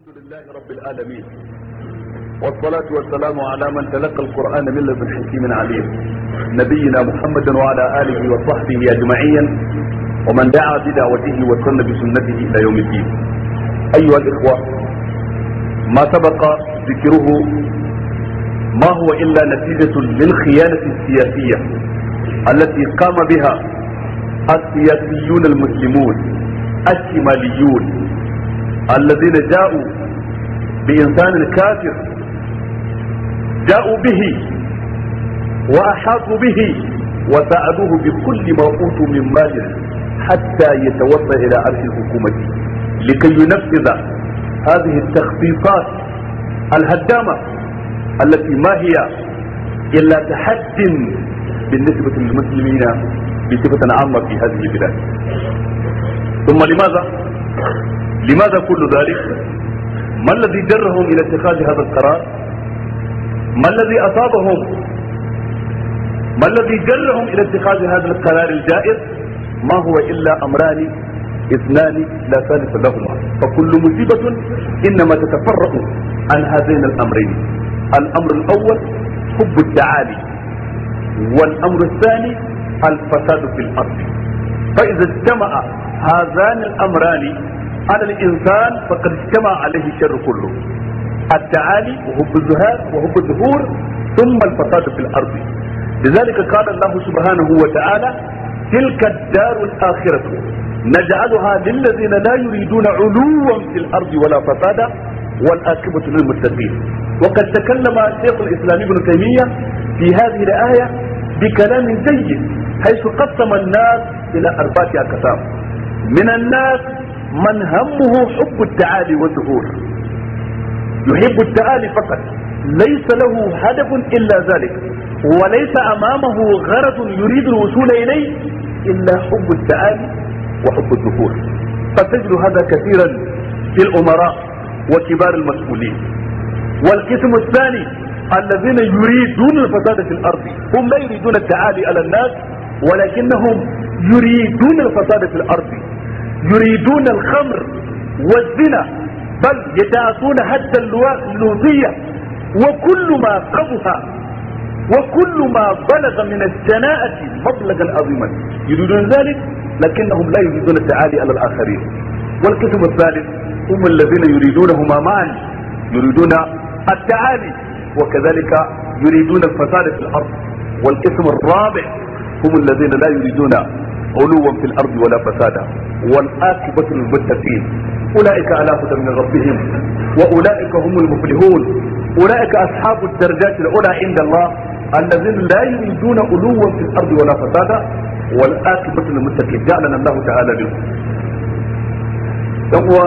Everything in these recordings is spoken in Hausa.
الحمد لله رب العالمين والصلاة والسلام على من تلقى القرآن من لدن حكيم عليم نبينا محمد وعلى آله وصحبه أجمعين ومن دعا بدعوته وسن بسنته إلى يوم الدين أيها الإخوة ما سبق ذكره ما هو إلا نتيجة للخيانة السياسية التي قام بها السياسيون المسلمون الشماليون الذين جاءوا بإنسان كافر جاءوا به وأحاطوا به وساعدوه بكل ما أوتوا من مال حتى يتوصل إلى عرش الحكومة لكي ينفذ هذه التخطيطات الهدامة التي ما هي إلا تحد بالنسبة للمسلمين بصفة عامة في هذه البلاد ثم لماذا لماذا كل ذلك ما الذي جرهم الى اتخاذ هذا القرار ما الذي اصابهم ما الذي جرهم الى اتخاذ هذا القرار الجائز ما هو الا امران اثنان لا ثالث لهما فكل مصيبة انما تتفرع عن هذين الامرين الامر الاول حب التعالي والامر الثاني الفساد في الارض فاذا اجتمع هذان الامران على الانسان فقد اجتمع عليه الشر كله التعالي وحب الزهاد وحب الظهور ثم الفساد في الارض لذلك قال الله سبحانه وتعالى تلك الدار الاخره نجعلها للذين لا يريدون علوا في الارض ولا فسادا والعاقبه للمتقين وقد تكلم شيخ الاسلام ابن تيميه في هذه الايه بكلام جيد حيث قسم الناس الى اربعه اقسام من الناس من همه حب التعالي والظهور يحب التعالي فقط ليس له هدف الا ذلك وليس امامه غرض يريد الوصول اليه الا حب التعالي وحب الظهور فتجد هذا كثيرا في الامراء وكبار المسؤولين والقسم الثاني الذين يريدون الفساد في الارض هم لا يريدون التعالي على الناس ولكنهم يريدون الفساد في الارض يريدون الخمر والزنا بل يتعاطون حتى اللوطية وكل ما قبها وكل ما بلغ من الشناعة مبلغا عظيما يريدون ذلك لكنهم لا يريدون التعالي على الآخرين والقسم الثالث هم الذين يريدونهما معا يريدون التعالي وكذلك يريدون الفساد في الأرض والقسم الرابع هم الذين لا يريدون علوا في الارض ولا فسادا والعاقبة للمتقين اولئك على هدى من ربهم واولئك هم المفلحون اولئك اصحاب الدرجات العلى عند الله الذين لا يريدون علوا في الارض ولا فسادا والعاقبة للمتقين جعلنا الله تعالى منهم uwa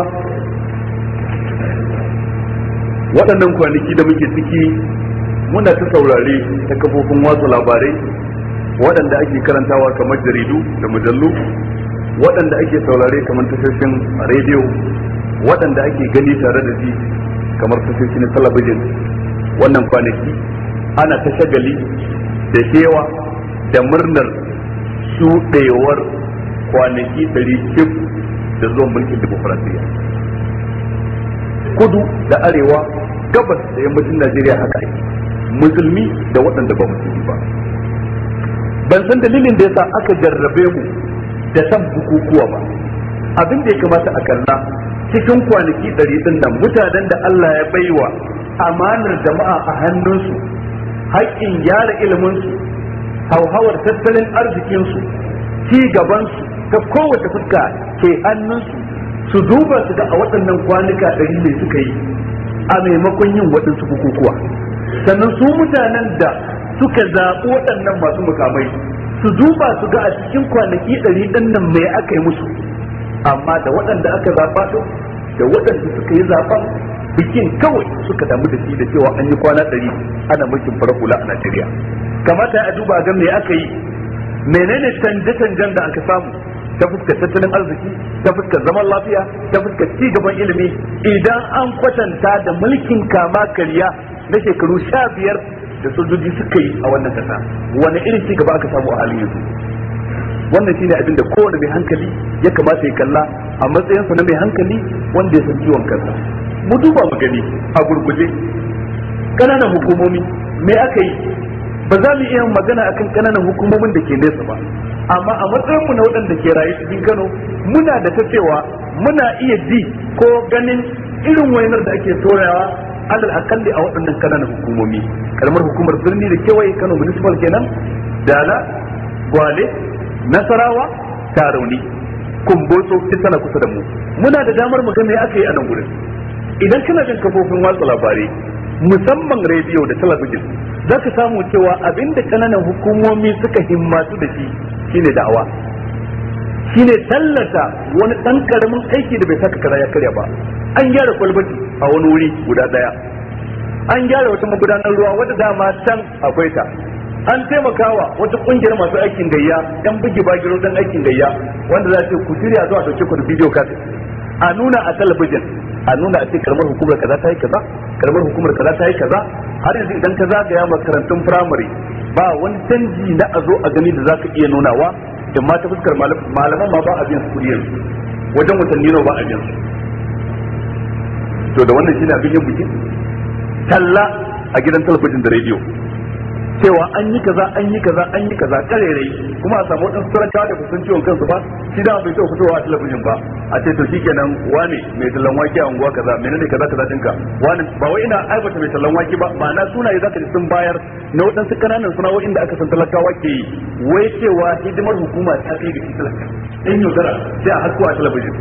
waɗannan kwanaki da muke ciki muna ta saurare ta kafofin watsa labarai waɗanda ake karantawa kamar jaridu da mujallu waɗanda ake saurare kamar tashoshin rediyo waɗanda ake gani tare da ji kamar tashoshi na talabijin wannan kwanaki ana ta shagali da kewa da murnar shuɗewar kwanaki ɗari cif da zuwan mulkin demokuraɗiyya kudu da arewa gabas da yammacin najeriya haka ake musulmi da waɗanda ba musulmi ba ban san dalilin da yasa aka jarrabe mu da san bukukuwa ba abin da ya kamata a kalla cikin kwanaki ɗari ɗin nan mutanen da Allah ya baiwa amanar jama'a a hannunsu haƙƙin gyara iliminsu hauhawar tattalin arzikinsu ci gabansu ta kowace fuska ke hannunsu su duba su ga a waɗannan kwanuka ɗari mai suka yi a maimakon yin waɗansu bukukuwa sannan su mutanen da suka zaɓi waɗannan masu mukamai su duba su ga a cikin kwanaki ɗari ɗin nan mai aka yi musu amma da waɗanda aka zaɓa ɗin da waɗanda suka yi zaɓen bikin kawai suka damu da shi da cewa an yi kwana ɗari ana mulkin farar hula a Najeriya kamata a duba ga me aka yi menene canje-canjen da aka samu ta fuskar tattalin arziki ta fuskar zaman lafiya ta fuskar ci gaban ilimi idan an kwatanta da mulkin kama karya na shekaru sha biyar da sojoji suka yi a wannan kasa wani irin ci gaba aka samu a halin yanzu wannan shine abin da kowane mai hankali ya kamata ya kalla a matsayinsa na mai hankali wanda ya san ciwon kansa mu duba mu gani a gurguje kananan hukumomi me aka yi ba za mu iya magana akan kananan hukumomin da ke nesa ba amma a matsayinmu na waɗanda ke rayu cikin Kano muna da ta cewa muna iya ji ko ganin irin wainar da ake torawa alal akalli a waɗannan kananan hukumomi kalmar hukumar birni da kewaye Kano municipal kenan dala gwale nasarawa tarauni kumbotso duk tana kusa da mu muna da damar mu ga me aka yi a nan gurin idan kana jin kafofin watsa labarai musamman rediyo da talabijin za ka samu cewa abinda kananan hukumomi suka himmatu da shi shine da'awa shine tallata wani ɗan karamin aiki da bai saka kaza ya karya ba an gyara kwalbati a wani wuri guda ɗaya an gyara wata magudanar ruwa wadda dama can akwai ta an taimakawa wata kungiyar masu aikin gayya yan bugi bagiro dan aikin gayya wanda za ce ku shirya zuwa dauke ku da bidiyo kaset a nuna a talabijin a nuna a ce karamar hukumar kaza ta yi kaza karamar hukumar kaza ta yi kaza har yanzu idan ka zagaya makarantun firamare ba wani canji na a zo a gani da za ka iya nunawa in ma ta fuskar malaman ma ba a biyan su kudi yanzu wajen watanni nawa ba a biyan su to da wannan shine abin yin bikin talla a gidan talabijin da rediyo cewa an yi kaza an yi kaza an yi kaza karerai kuma a samu wadansu talakawa da kusan ciwon kansu ba shi da bai taɓa fitowa a talabijin ba a ce to shikenan wane mai tallan wake a unguwa kaza menene kaza kaza dinka wani ba wai ina aibata mai tallan wake ba ma'ana sunaye zaka ji sun bayar na wadansu kananan sana'o'in da aka san talakawa ke yi wai cewa hidimar hukuma ta kai ga shi talaka in yaudara sai a hasko a talabijin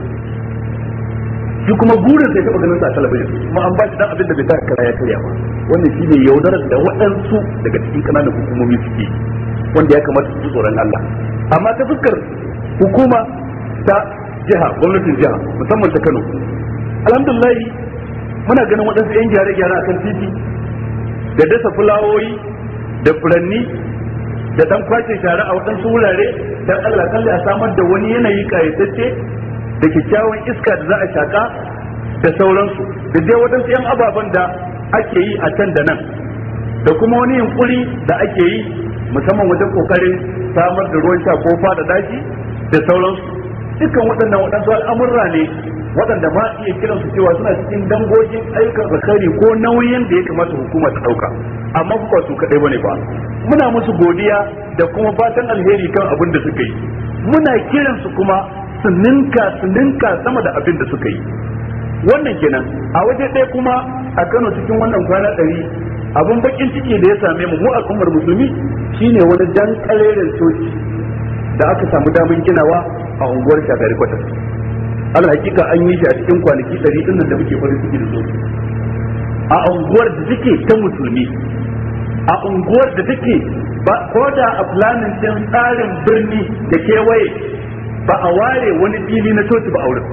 shi kuma burin sai taɓa ganin sa a talabijin kuma an ba shi dan abin da bai taka kara ya karya ba wannan shi ne yaudarar da waɗansu daga cikin ƙananan hukumomi suke wanda ya kamata su tsoron Allah amma ta fuskar hukuma ta jiha gwamnatin jiha musamman ta Kano alhamdulillah muna ganin waɗansu 'yan gyare-gyare akan titi da dasa fulawoyi da furanni da dan kwace share a waɗansu wurare dan Allah kalli a samar da wani yanayi kayatacce da kyakkyawan iska da za a shaka da sauransu da dai waɗansu 'yan ababen da ake yi a can da nan da kuma wani yunkuri da ake yi musamman wajen kokarin samar da ruwan sha ko fada dashi da sauransu dukkan waɗannan waɗansu al'amurra ne waɗanda ma iya kiran su cewa suna cikin dangogin ayyukan zakari ko nauyin da ya kamata hukuma ta ɗauka amma ba su kaɗai bane ba muna musu godiya da kuma fatan alheri kan abin da suka yi muna kiran su kuma su ninka su ninka sama da abin da suka yi wannan kenan a waje ɗaya kuma a Kano cikin wannan kwana ɗari abin bakin ciki da ya same mu mu al'ummar musulmi shine wani dan kalerin soci da aka samu damar ginawa a unguwar shagari kwatas al hakika an yi shi a cikin kwanaki ɗari ɗin da muke farin ciki da soci a unguwar da take ta musulmi a unguwar da take ba ko da a planin din tsarin birni da kewaye ba a ware wani fili na coci ba a wurin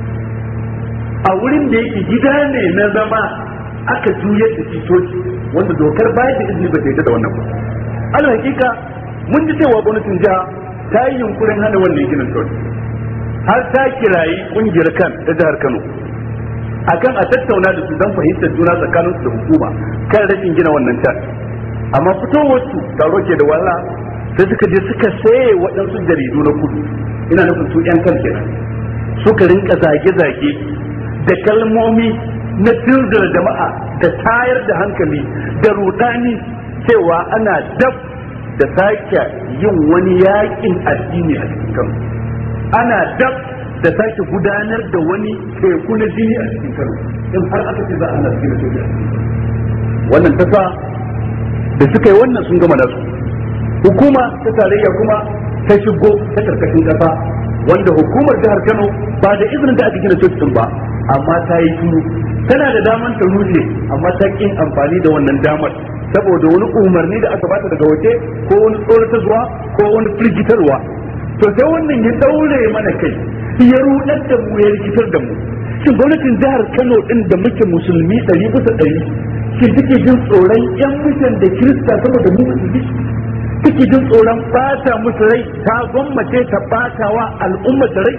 a wurin da yake gida ne na zama aka juyar da shi coci wanda dokar bayar da izini ba ta yadda da wannan ba al hakika mun ji cewa gwamnatin jiha ta yi yunkurin hana wannan ginin coci har ta kirayi kungiyar kan ta jihar Kano akan a tattauna da su don fahimtar juna tsakanin su da hukuma kan rashin gina wannan can amma fitowar su taro ke da wala sai suka je suka saye waɗansu jaridu na kudu ina nufin su yan kan kenan suka rinka zage-zage da kalmomi na tunzura jama'a da tayar da hankali da rudani cewa ana dab da sake yin wani yakin addini a cikin kano ana dab da sake gudanar da wani teku na jini a cikin kano in har aka ce za a na cikin soja wannan ta sa da suka yi wannan sun gama nasu hukuma ta tarayya kuma ta shigo ta karkashin kasa wanda hukumar jihar kano ba da izinin da aka gina cocin ba amma ta yi turu tana da daman ta rushe amma ta kin amfani da wannan damar saboda wani umarni da aka bata daga waje ko wani tsoratarwa ko wani firgitarwa to sai wannan ya daure mana kai ya rudar da mu ya rikitar da mu shin gwamnatin jihar Kano din da muke musulmi ɗari bisa ɗari shin take jin tsoron yan mutan da kirista saboda mu musulmi take jin tsoron bata musu rai ta gwammace ta batawa al'ummar rai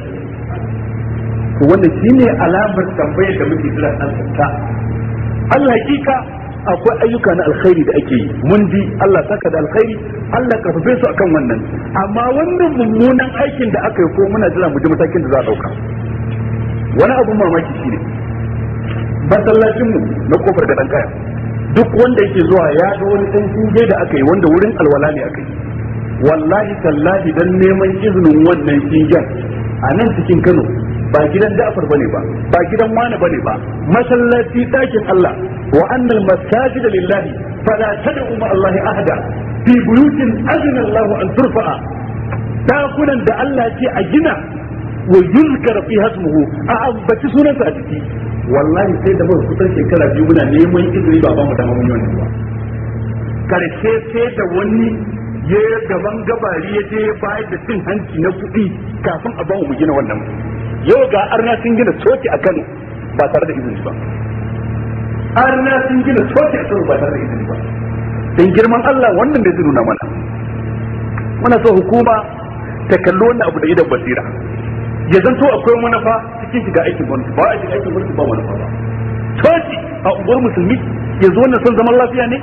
to wannan shine alamar tambayar da muke jira an ta Allah hakika akwai ayyuka na alkhairi da ake yi mun ji Allah saka da alkhairi Allah karfafe su akan wannan amma wannan mummunan aikin da aka yi ko muna jira mu ji matakin da za a dauka wani abun mamaki shine masallacin mu na kofar gadan kaya duk wanda yake zuwa ya ga wani dan shinge da aka yi wanda wurin alwala ne aka yi wallahi tallahi dan neman izinin wannan shingen a nan cikin Kano ba gidan Ja'far bane ba ba gidan wani bane ba masallaci dakin Allah wa annal masajid lillahi fala tad'u ma Allah ahada fi buyutin azna Allah an turfa'a dakunan da Allah ce a gina wa yuzkar fi hasmuhu a ambaci sunansa a ciki wallahi sai da muka kusan shekara biyu muna neman izini ba ba mu dama mun yi wannan ba karshe sai da wani ya gaban gabari ya je bayar da cin hanci na kuɗi kafin a bamu mu gina wannan yau ga arna sun gina coci a Kano ba tare da izini ba arna sun gina coci a Kano ba tare da izini ba dan girman Allah wannan da zai nuna mana muna so hukuma ta kalli wannan abu da idan basira ya zanto akwai manufa cikin shiga aikin gwamnati ba a shiga aikin gwamnati ba manufa ba coci a unguwar musulmi ya zo wannan son zaman lafiya ne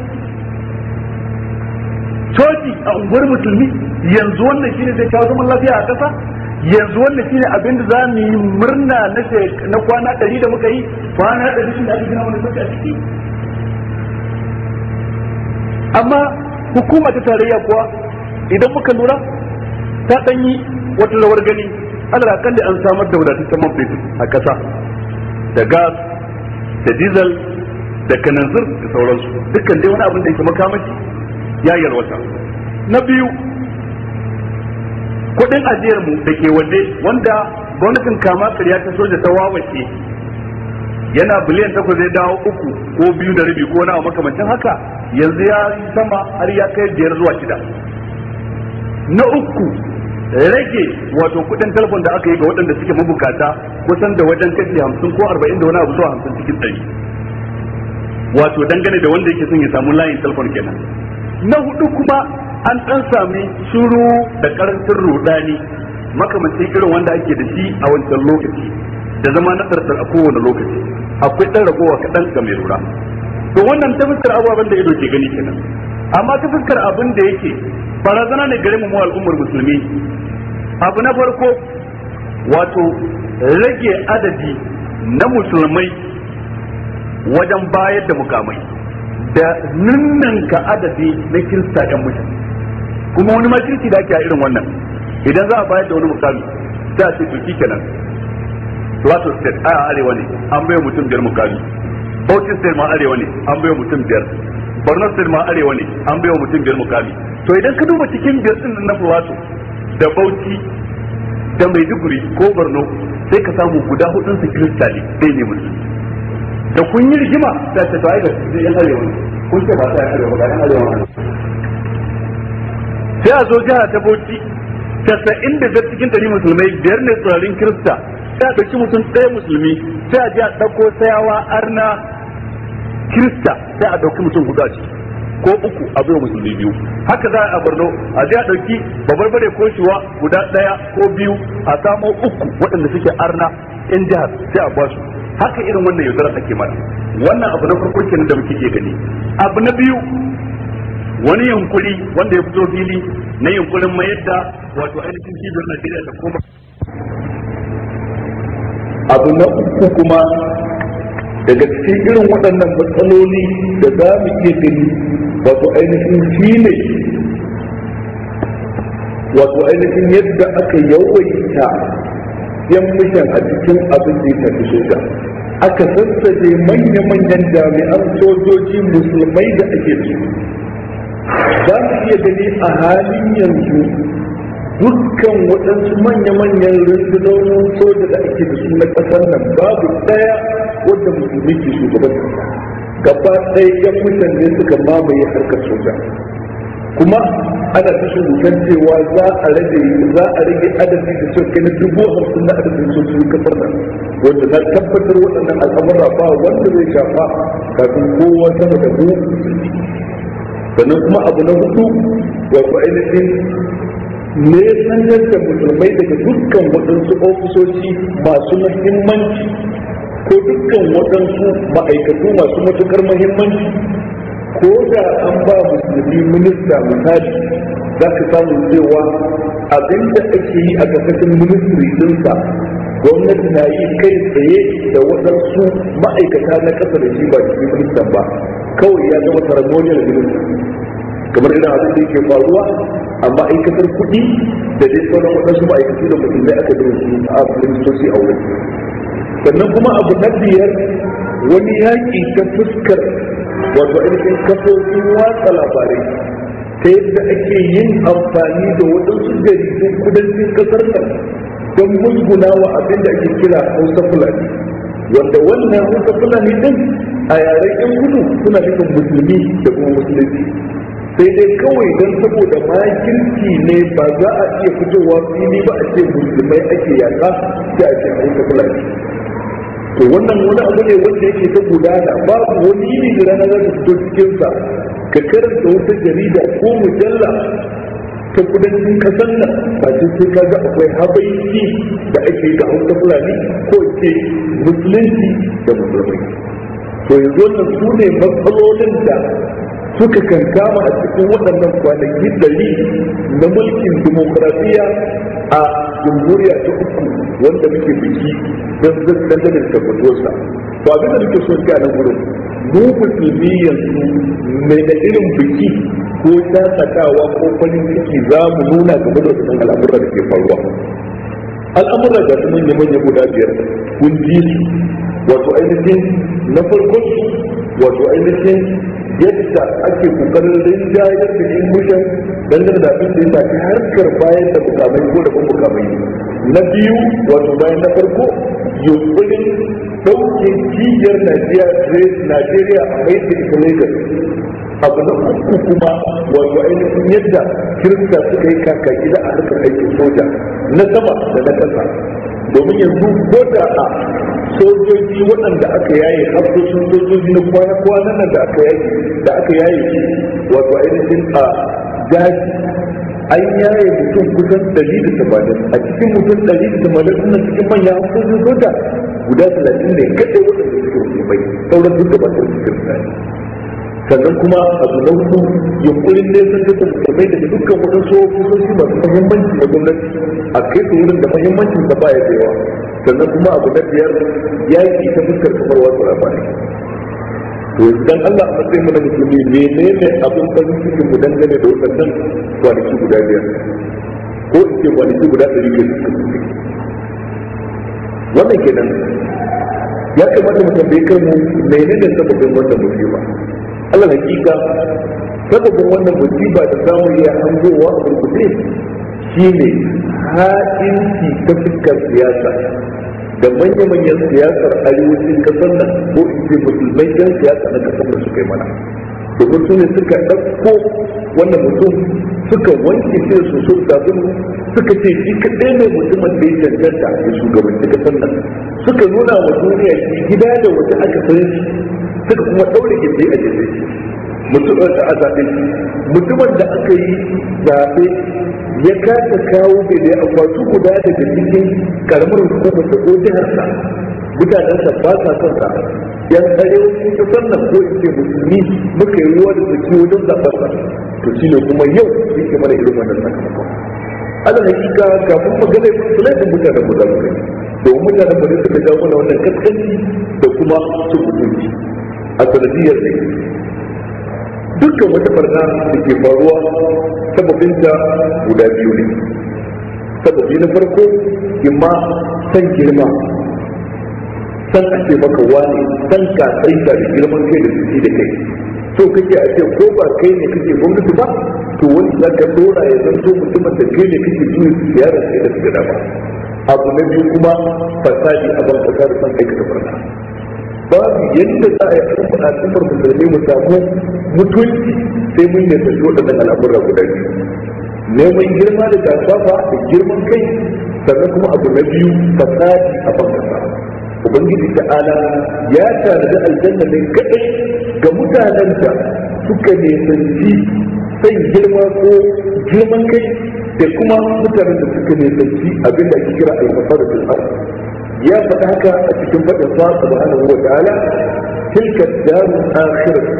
coci a unguwar musulmi yanzu wannan shine zai kawo zaman lafiya a ƙasa yanzu wannan shine abin da za mu yi murna na na kwana ɗari da muka yi kwana ɗari shi da aka gina wani coci a ciki amma hukuma ta tarayya kuwa idan muka lura ta ɗanyi wata rawar gani alal akalli an samar da wadataccen man fetur a ƙasa da gas da diesel da kananzir da sauransu dukkan dai wani abin da yake makamashi ya yalwata na biyu kudin ajiyar mu da ke waje wanda gwamnatin kama karya ta soja ta wawace yana biliyan takwas zai dawo uku ko biyu da rabi ko nawa makamancin haka yanzu ya yi sama har ya kai biyar zuwa shida na uku rage wato kudin telefon da aka yi ga waɗanda suke mabukata kusan da wajen kashi hamsin ko arba'in da wani abu zuwa hamsin cikin ɗari wato dangane da wanda yake son ya samu layin telefon kenan na hudu kuma an ɗan sami shuru da karancin rudani makamancin irin wanda ake da shi a wancan lokaci da zama na tsartsar a kowane lokaci akwai ɗan ragowa kaɗan ga mai lura to wannan ta fuskar ababen da ido ke gani kenan amma ta fuskar abin da yake barazana ne gare mu al'ummar musulmi abu na farko wato rage adadi na musulmai wajen bayar da mukamai da ninninka adadi na kirista ɗan mutum kuma wani makirci da ake a irin wannan idan za a bayar da wani mukami sai a ce to kenan Plateau State a arewa ne an bai mutum biyar mukami Bauchi State ma arewa ne an bai mutum biyar Borno State ma arewa ne an bai mutum biyar mukami to idan ka duba cikin biyar din na Plateau da Bauchi da Maiduguri ko Borno sai ka samu guda hudun su kirista ne dai ne musulmi da kun yi rigima da ta to ai ga yan arewa kun ce ba sai arewa ga yan arewa sai a zo jiha ta bauchi casa'in da biyar cikin ɗari musulmai biyar ne tsirarin kirista sai a ɗauki mutum ɗaya musulmi sai a je a ɗauko sayawa arna kirista sai a ɗauki mutum hudu a ciki ko uku a bai musulmi biyu haka za a borno a je a ɗauki babarbare ko shiwa guda ɗaya ko biyu a samo uku waɗanda suke arna in jihar sai a basu haka irin wannan yaudarar ake mana wannan abu na farko kenan da muke iya gani abu na biyu wani yunkuri wanda ya fito fili na yunkurin mayar da wato ainihin cibiyar Najeriya ta koma abu na uku kuma daga cikin irin waɗannan matsaloli da za mu iya gani wato ainihin shi ne wato ainihin yadda aka yawaita yan mishan a cikin abin da ya tafi soja aka sassaje manya-manyan jami'an sojoji musulmai da ake da su za mu iya gani a halin yanzu dukkan waɗansu manya-manyan rundunonin soja da ake da su na ƙasar nan babu ɗaya wadda musulmi ke shugaban gaba ɗaya yan mutane suka mamaye harkar soja kuma ana ta shugugan cewa za a rage za a rage adadi da suka kai na dubu hamsin na adadin sojojin kasar nan wanda na tabbatar waɗannan al'amura ba wanda zai shafa kafin kowa sama da mu musulmi sannan kuma abu na hudu wato ainihin ne sanar da musulmai daga dukkan waɗansu ofisoshi masu muhimmanci ko dukkan waɗansu ma'aikatu masu matukar muhimmanci ko da an ba musulmi minista misali za ka samu cewa abinda ake yi a ƙarƙashin ministry ɗinsa gwamnati na yi kai tsaye da waɗansu ma'aikata na ƙasa da shi ba cikin ministan ba kawai ya zama ceremonial minister kamar irin abin da yake faruwa a ma'aikatar kuɗi da dai sauran waɗansu ma'aikatu da musulmai aka da su a ministoci a wurin sannan kuma abu na biyar wani yaƙi ta fuskar wato ainihin kafofin watsa labarai ta yadda ake yin amfani da waɗansu jaridun kudancin ƙasar nan don musguna wa abin da ake kira hausa fulani wanda wannan hausa fulani din a yaren yan kudu suna nufin musulmi da kuma musulunci sai dai kawai don saboda makirci ne ba za a iya fitowa fili ba a ce musulmai ake yaka sai a ce hausa fulani to wannan wani abu ne wanda yake ta gudana babu wani yini da rana za ta fito cikinsa ka karanta wata jarida ko mujalla ta kudancin kasar nan ba sai sai ka ga akwai habaiki da ake da hausa fulani ko ce musulunci da musulmai to yanzu wannan su ne matsalolin da suka kankama a cikin waɗannan kwanaki dari na mulkin dimokuraɗiyya a jamhuriya ta uku wanda muke biki don dangane da tabbatuwarsa to abin da nake son a nan gurin mu musulmi yanzu mai da irin biki ko shakatawa ko farin ciki za mu nuna game da wannan al'amuran da ke faruwa al'amuran da su manya manya guda biyar kun ji su wato ainihin na farkon su wato ainihin yadda ake kokarin rinjayar da yin mushan dangane da abin da ya shafi harkar bayan da mukamai ko da kuma mukamai na biyu wato bayan na farko yunkurin ɗauke cibiyar Najeriya a mai da ita Lagos abu na uku kuma wato ainihin yadda kirista suka yi kaka gida a harkar aikin soja na sama da na ƙasa domin yanzu ko da a sojoji waɗanda aka yaye hafsoshin sojoji na kwana-kwana nan da aka yaye da aka yaye shi wato ainihin a daji an yaye mutum kusan ɗari da tamanin a cikin mutum ɗari da tamanin suna cikin manyan hafsoshin soja guda talatin ne kaɗai waɗanda suke musulmai sauran duk da ba su cikin sannan kuma abu na hudu yunkurin ne sun tattara musulmai daga dukkan waɗansu ofisoshi masu mahimmanci na gwamnati a kai su wurin da mahimmancin da baya da yawa sannan kuma abu na biyar yaƙi ta fuskar kamar wasu labarai to idan Allah a matsayin mu na musulmi menene abin farin cikin mu dangane da waɗannan kwanaki guda biyar ko in ce kwanaki guda ɗari biyar da suka wannan kenan ya kamata mu tambaye kanmu menene sababin wannan musiba Allah hakika sababin wannan musiba da zamu iya hangowa a burkuce shine ha'inci ta fuskar siyasa da manya-manyan siyasar arewacin kasar nan ko in ce musulmai yan siyasa na kasar da suka yi mana domin su ne suka ɗauko wannan mutum suka wanke shi su so sabon suka ce shi kaɗai ne mutumin da ya cancanta ya shugabanci kasar nan suka nuna wa duniya shi gida da wata aka san shi suka kuma ɗaure gindi a jirgin shi mutumin da a zaɓe mutumin da aka yi zaɓe ya kasa kawo bai da akwatu guda daga cikin karamar hukumar da ko jiharsa mutanen sa ba sa son sa yan arewacin kasar nan ko in ce musulmi muka yi ruwa da tsaki wajen zaɓar sa to shi ne kuma yau yake mana irin wannan sakamakon ala hakika kafin magana ya fi laifin mutanen mu za mu kai domin mutanen mu ne suka jawo mana wannan kaskanci da kuma su mutunci a sanadiyar ne dukkan wata barna da ke faruwa sababinta guda biyu ne sababi na farko imma san girma san a ce maka wane san ka tsaita da girman kai da jiki da kai so kake a ce ko ba kai ne kake gwamnati ba to wani za ka dora ya zanto mutumin da kai ne kake juya siyara sai da su ba abu na biyu kuma fasadi a ban kasa da san aikata barna babu yadda za a yi al'ummar al'ummar musulmi mu samu mutunci sai mun yi tafi waɗannan al'amura guda biyu neman girma da gasafa da girman kai sannan kuma abu na biyu fasadi a ban kasa ubangiji ta'ala ya tanadi aljanna ne kadai ga mutanen da suka nisanci san girma ko girman kai da kuma mutanen da suka nisanci abin da ake kira almasar da ya faɗa haka a cikin faɗin sa subhanahu wa ta'ala tilka darul akhirah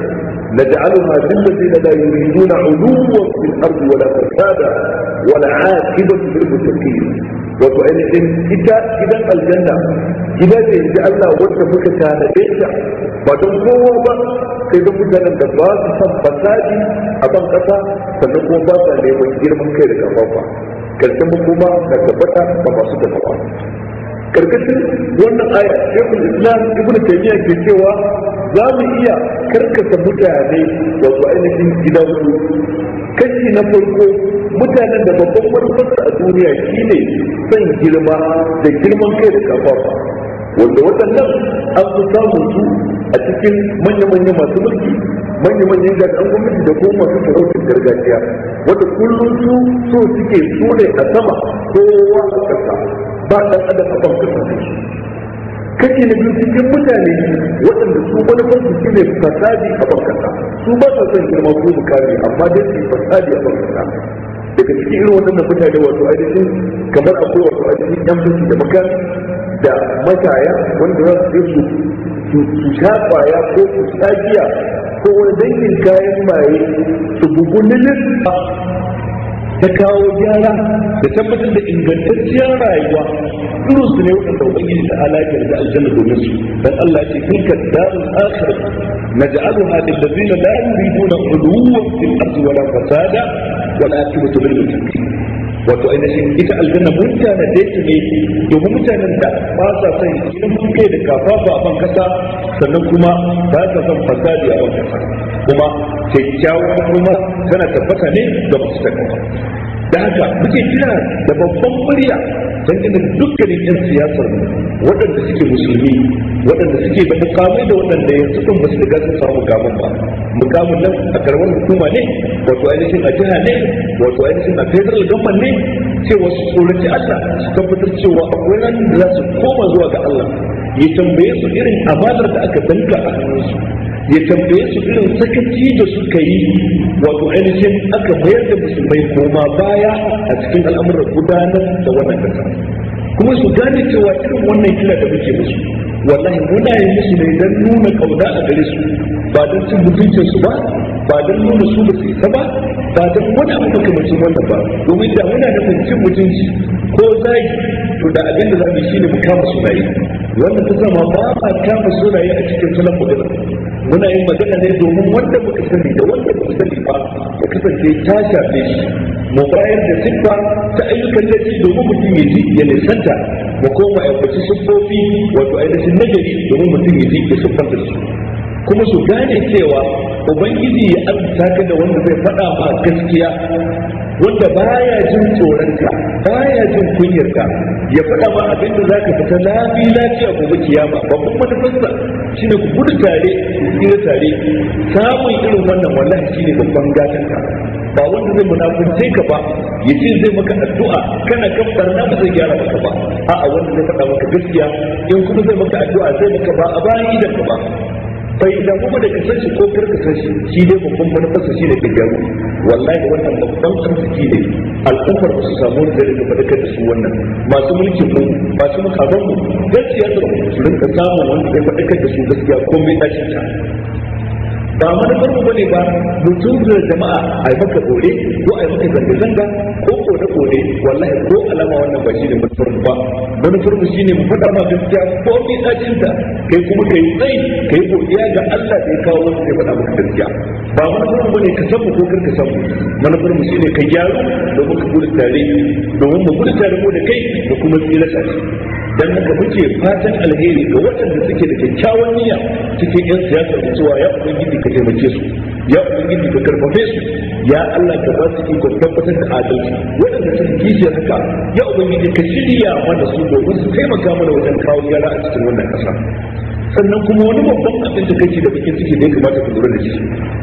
نجعلها للذين لا يريدون علوا في الارض ولا فسادا والعاقبه للمتقين wato ainihin ita gidan aljanna gida ce da Allah wanda muka tanade ta ba don kowa ba sai don mutanen da ba su san fasadi a ban kasa sannan kuma ba sa neman girman kai da kafafa karshen kuma na tabbata ba masu tafawa karkashin wannan aya shekul islam ibnu taymiya ke cewa za mu iya karkasa mutane wato ainihin gida hudu kashi na farko mutanen da babban manufarsa a duniya shine son girma da girman kai da kafafa wanda waɗannan an fi samun su a cikin manya-manya masu mulki manya-manyan jami'an gwamnati da kuma masu sarautar gargajiya wanda kullum su so suke su ne a sama kowa a ƙasa ba ɗan adam a ban ƙasa ne kashi na biyu cikin mutane waɗanda su manufar su shine fasadi a ban ƙasa su ba sa son girma ko mukami amma dai su yi fasadi a ban ƙasa daga cikin irin waɗannan mutane wato ainihin kamar akwai wato ainihin yan fashi da makami da mataya wanda za su je su su sha kwaya ko su sha giya ko wani dangin kayan maye su bugu lilin ta kawo gyara da tabbatar da ingantacciyar rayuwa irin su ne waɗanda ubangiji ta halakar da aljanna domin su dan Allah ya ce tilka darul akhirah naj'aluha lil ladzina la yuriduna uluwan fil ardi wala fasada wal aqibatu lil muttaqin wato ainihin ita aljanna mutane da yake ne domin mutanen da ba sa son girman kai da kafafa a ban kasa sannan kuma ba sa son fasadi a ban kasa kuma kyakkyawan kuma tana tabbata ne ga masu takawa da haka muke kira da babban murya don ina dukkanin 'yan siyasar waɗanda suke musulmi waɗanda suke da mukamai da waɗanda yanzu kan ba su riga sun samu mukamin ba mukamin nan a karamar hukuma ne wato ainihin a jiha ne wato ainihin a federal government ne cewa su tsoraci Allah su tabbatar cewa akwai ran da za su koma zuwa ga Allah ya tambaye su irin amanar da aka danka a hannunsu ya tambaye su irin sakaci da suka yi wato ainihin aka mayar da musulmai koma baya a cikin al'amuran gudanar da wannan kasa kuma su gane cewa irin wannan kira da muke musu wallahi muna yi musu ne don nuna kauna a gare su ba don cin mutuncin su ba ba don nuna su ba su isa ba ba don wani abu makamacin wannan ba domin da muna nufin cin mutunci ko zagi to da abin da za mu shi ne mu kama sunaye wannan ta zama ba ma kama sunaye a cikin salon magana muna yin magana ne domin wanda muka sani da wanda muka sani ba ya kasance ta shafe shi mu bayar da siffa ta ayyukan laifi domin mutum ya ji ya nisanta mu koma ya faci siffofi wato ainihin nagari domin mutum ya ji ya siffanta su kuma su gane cewa ubangiji ya amsa ka da wanda zai faɗa ma gaskiya wanda baya jin tsoronka baya jin kunyarka ya faɗa ma abin da zaka fita lafi lafiya gobe kiyama babban manufarsa shine ku gudu tare ku tsira tare samun irin wannan wallahi shine babban gatanka ba wanda zai munafunce ka ba ya ce zai maka addu'a kana kan barna ba zai gyara maka ba a'a wanda zai faɗa maka gaskiya in kuma zai maka addu'a zai maka ba a bayan idan ka ba bai damu ba da ka san shi ko kar ka san shi shi dai babban manufarsa shi ne ka gyaru wallahi wannan babban arziki ne al'ummar ba su samu wanda zai rika faɗakar da su wannan masu mulkin mu masu makaman mu gaskiya su rinka samun wanda zai faɗakar da su gaskiya ko mai tashin ta ba manufar mu bane ba mutum da jama'a a yi maka bore ko a yi maka zanga-zanga ko kone kone wallahi ko alama wannan ba shi ne manufar mu ba manufar mu shine mu faɗa ma gaskiya ko mai dacin ta kai kuma kai tsayi kai godiya ga Allah da ya kawo wanda zai faɗa maka gaskiya ba manufar mu bane ka san mu ko kar ka san mu manufar mu shine ka gyaru domin ka gudu tare domin mu gudu tare mu da kai da kuma tsira tare dan haka muke fatan alheri ga waɗanda suke da kyakkyawan niyya cikin yan siyasar da cewa ya ubangiji ka taimake su ya ubangiji ka karfafe su ya Allah ka ba su ikon tabbatar da adalci waɗanda suke kishiyar haka ya ubangiji ka shirya mana su domin su taimaka mana wajen kawo gyara a cikin wannan ƙasa sannan kuma wani babban abin da kake da bakin ciki da ya kamata ku lura da shi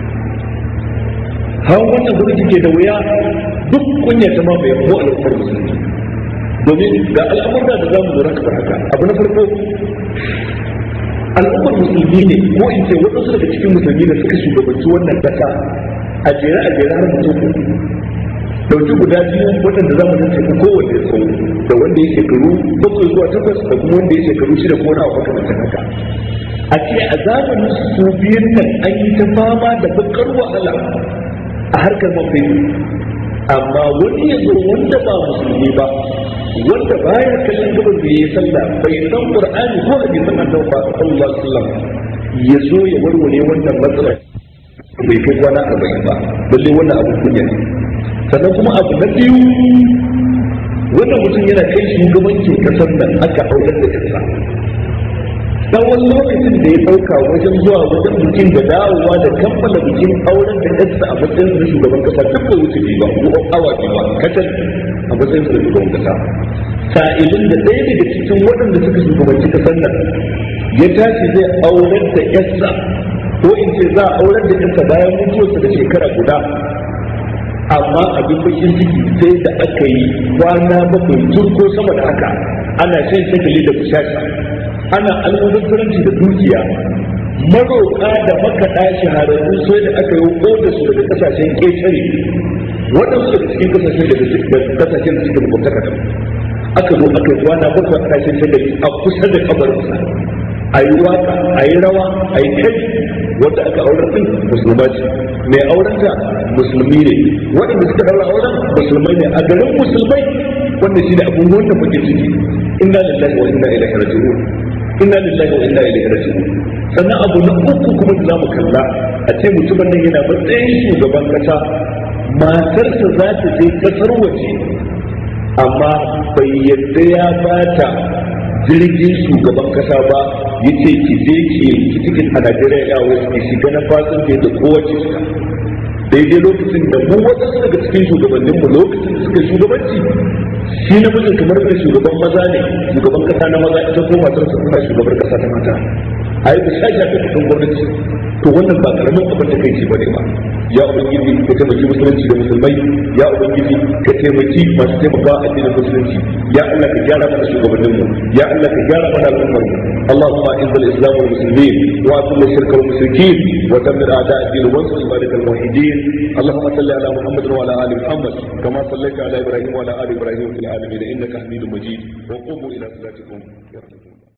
hawan wannan gwamnati ke da wuya duk kunya ta ma bai ko al'ummar musulmi domin ga al'amurra da za mu lura kamar haka abu na farko al'ummar musulmi ne ko in ce waɗansu daga cikin musulmi da suka shugabanci wannan ƙasa a jere a jere har mutum dauki guda biyu waɗanda za mu tace kowanne tsawo da wanda ya shekaru bakwai zuwa takwas da kuma wanda ya shekaru shida ko na makamantan haka a ce a zamanin su biyun nan an yi ta fama da bakar wahala a harkar mafi amma wani ya zo wanda ba musulmi ba wanda baya kallon gaban da yayi sallah bai san qur'ani ko hadisin annabi ba sallallahu alaihi wasallam ya zo ya warware wannan matsalar bai kai kwana arba'in ba balle wannan abu kunya ne sannan kuma abu na biyu wannan mutum yana kai shugabancin kasar nan aka aurar da kasa tsawon lokacin da ya ɗauka wajen zuwa wajen bikin da dawowa da kammala bikin auren da yarsa a matsayin da shugaban kasa duk da wuce ba ko awa biyu ba kacal a matsayin da shugaban kasa sa'ilin da ɗaya daga cikin waɗanda suka shugabanci kasar nan ya tashi zai aurar da yarsa ko in ce za a aurar da yarsa bayan mutuwarsa da shekara guda amma abin bakin ciki sai da aka yi kwana bakwai tun ko sama da haka ana shan shagali da bushasha ana almubazzaranci da dukiya maroƙa da makaɗa shahararru sai da aka yi da su daga kasashen ƙetare waɗansu daga cikin kasashen da kasashen da suke makwabtaka da aka zo aka yi kwana bakwai a kasashen shagali a kusa da kabarinsa a yi waka a yi rawa a yi kai wanda aka aurar din musulma ce mai aurenta musulmi ne waɗanda suka daura auren musulmai ne a garin musulmai wanda shi ne abun wanda muke ciki inna lillahi wa inna ilaihi raji'un inna lillahi wa inna ilaihi raji'un sannan abu na uku kuma da zamu kalla a ce mutumin nan yana matsayin shugaban kasa matarsa za ta je kasar waje amma bai yadda ya bata jirgin shugaban kasa ba ya ce ki je ki ki tikin a Najeriya Airways ki shiga na fasin da kowace shiga daidai lokacin da mu waɗansu daga cikin shugabannin mu lokacin da suka shugabanci shi na mijin kamar da shugaban maza ne shugaban kasa na maza ita ko matar su kuma shugabar kasa ta mata a yi da shashi da kudin gwamnati to wannan ba karamin abin da kai ce bane ba ya ubangiji ka taimaki musulunci da musulmai ya ubangiji ka taimaki masu taimakawa addinin musulunci ya Allah ka gyara mana shugabannin mu ya Allah ka gyara mana al'ummar mu اللهم اعز الاسلام والمسلمين واذل الشرك والمشركين ودمر اعداء الدين وانصر عبادك الموحدين اللهم صل على محمد وعلى ال محمد كما صليت على ابراهيم وعلى ال ابراهيم في العالمين انك حميد مجيد وقوموا الى صلاتكم يرحمكم